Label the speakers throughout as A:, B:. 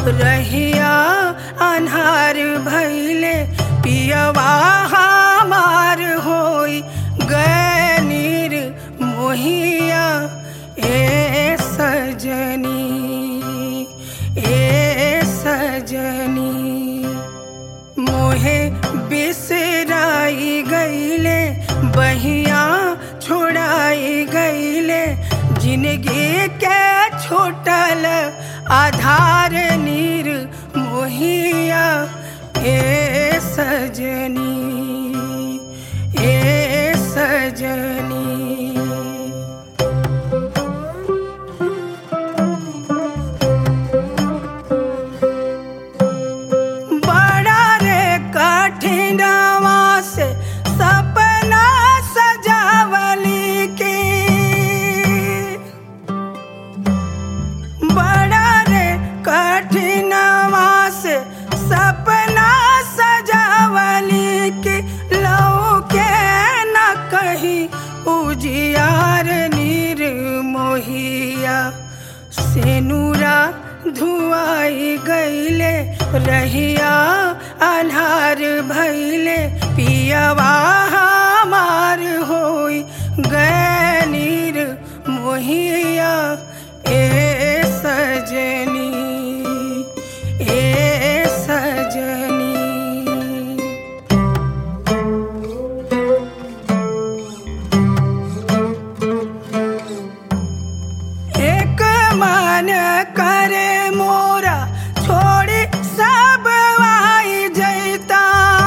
A: रहिया अन्हार भैले पियवा हमार होई गनीर मोहिया ए सजनी ए सजनी मोहे बिसराई गईले बहिया छोड़ाई गईले जिंदगी के छोटल आधार नीर मोहिया ए सजनी ए सजनी बड़ा रे कठिनवा से सपना सजावली के बड़ा रे कठिनवा से सपना सजावली के लौ के न कही उजियार नीर मोहिया सेनुरा धुआई गईले रहिया अन्हार भैले पियवा हमार होई गनीर मोहिया ए सजनी ए सजनी एक मन करे मोरा छोड़ी सब आई जैता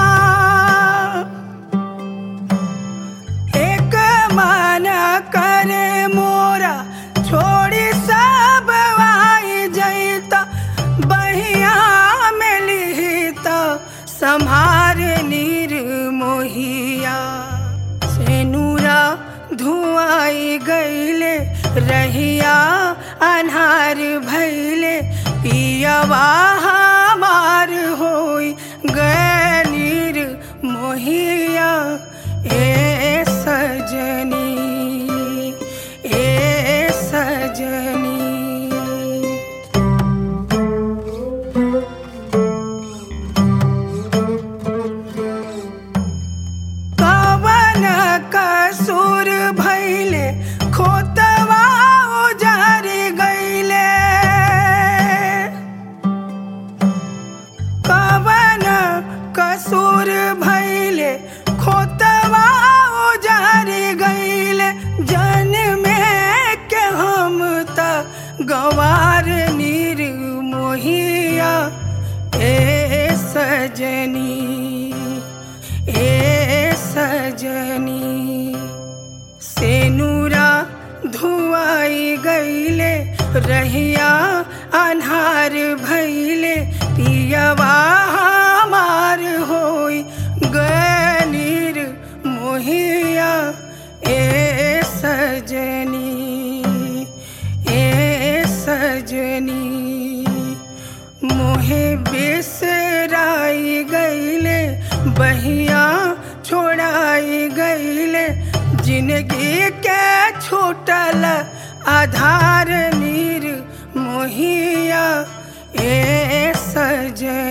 A: एक मन करे मोरा छोड़ी सब आई जैता बहिया में लिहिता संभार नीर मोहिया सेनुरा धुआई गईले रहिया अन्हार भैले पियवा हमार होई गनीर मोहिया ए सजनी ए सजनी कवन कसूर भैले खोतवा उजार गईले कवन कसूर भैले खोतवा उजार गईले जन में के हम त गवार नीर मोहिया ए सजनी ए सजनी सेनुरा धुआई गईले रहिया अन्हार भैले पियवा हमार होई गनीर मोहिया ए सजनी ए सजनी मोहे बिसराई गईले बहिया छोड़ाई गईले जिंदगी के छोटल आधार नीर मोहिया ए सजनी